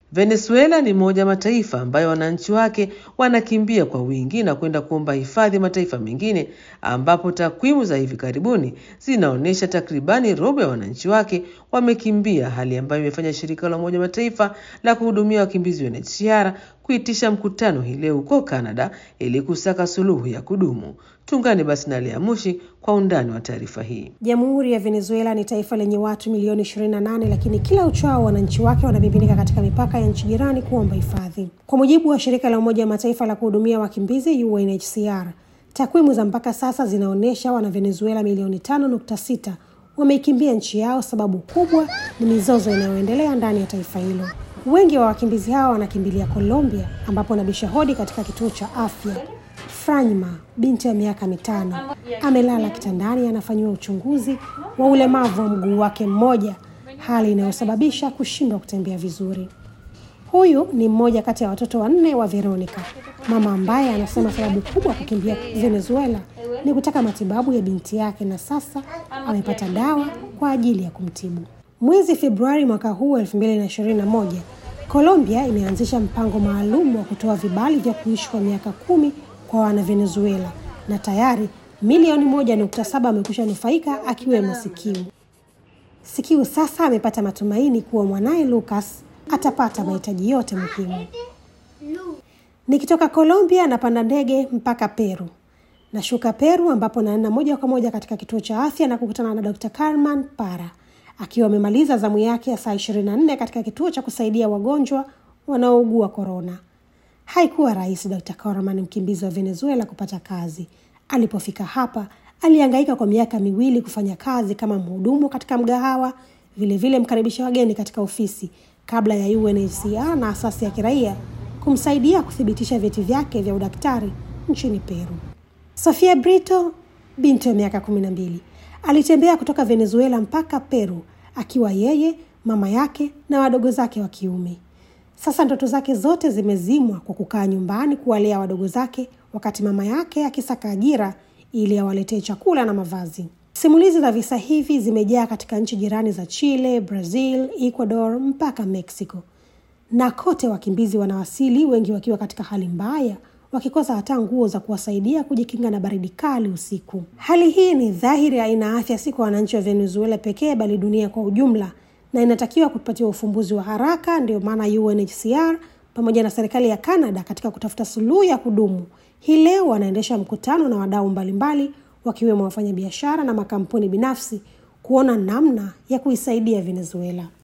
Venezuela ni moja mataifa ambayo wananchi wake wanakimbia kwa wingi na kwenda kuomba hifadhi mataifa mengine, ambapo takwimu za hivi karibuni zinaonyesha takribani robo ya wananchi wake wamekimbia, hali ambayo imefanya shirika la Umoja Mataifa la kuhudumia wakimbizi UNHCR kuitisha mkutano hii leo huko Canada ili kusaka suluhu ya kudumu. Tuungane basi na Lea Mushi kwa undani wa taarifa hii. Jamhuri ya Venezuela ni taifa lenye watu milioni 28, lakini kila uchao wananchi wake wanamiminika katika mipaka ya nchi jirani kuomba hifadhi. Kwa mujibu wa shirika la Umoja wa Mataifa la kuhudumia wakimbizi UNHCR, takwimu za mpaka sasa zinaonyesha wana Venezuela milioni 5.6 wameikimbia nchi yao. Sababu kubwa ni mizozo inayoendelea ndani ya taifa hilo. Wengi wa wakimbizi hao wanakimbilia Colombia, ambapo wanabisha hodi katika kituo cha afya. Franyma, binti ya miaka mitano, amelala kitandani, anafanyiwa uchunguzi wa ulemavu wa mguu wake mmoja, hali inayosababisha kushindwa kutembea vizuri. Huyu ni mmoja kati ya watoto wanne wa Veronica, mama ambaye anasema sababu kubwa kukimbia Venezuela ni kutaka matibabu ya binti yake, na sasa amepata dawa kwa ajili ya kumtibu. Mwezi Februari mwaka huu 2021, Colombia imeanzisha mpango maalum wa kutoa vibali vya kuishi kwa miaka kumi kwa wana Venezuela na tayari milioni moja nukta saba amekwisha nufaika akiwemo Sikiu. Sikiu sasa amepata matumaini kuwa mwanaye Lucas atapata mahitaji yote muhimu. Nikitoka Colombia napanda ndege mpaka Peru. Nashuka Peru ambapo naenda moja kwa moja katika kituo cha afya na kukutana na Dr. Carmen Para akiwa amemaliza zamu yake ya saa 24 katika kituo cha kusaidia wagonjwa wanaougua korona. Haikuwa rahisi Dr. Carmen, mkimbizi wa Venezuela, kupata kazi. Alipofika hapa, alihangaika kwa miaka miwili kufanya kazi kama mhudumu katika mgahawa, vilevile mkaribisha wageni katika ofisi, kabla ya UNHCR na asasi ya kiraia kumsaidia kuthibitisha vyeti vyake vya udaktari nchini Peru. Sofia Brito, binti wa miaka kumi na mbili, alitembea kutoka Venezuela mpaka Peru akiwa yeye, mama yake na wadogo zake wa kiume. Sasa ndoto zake zote zimezimwa kwa kukaa nyumbani kuwalea wadogo zake, wakati mama yake akisaka ajira ili awaletee chakula na mavazi. Simulizi za visa hivi zimejaa katika nchi jirani za Chile, Brazil, Ecuador mpaka Mexico, na kote wakimbizi wanawasili, wengi wakiwa katika hali mbaya, wakikosa hata nguo za kuwasaidia kujikinga na baridi kali usiku. Hali hii ni dhahiri haina afya si kwa wananchi wa Venezuela pekee, bali dunia kwa ujumla na inatakiwa kupatiwa ufumbuzi wa haraka. Ndio maana UNHCR pamoja na serikali ya Canada katika kutafuta suluhu ya kudumu hii leo wanaendesha mkutano na wadau mbalimbali wakiwemo wafanyabiashara na makampuni binafsi kuona namna ya kuisaidia Venezuela.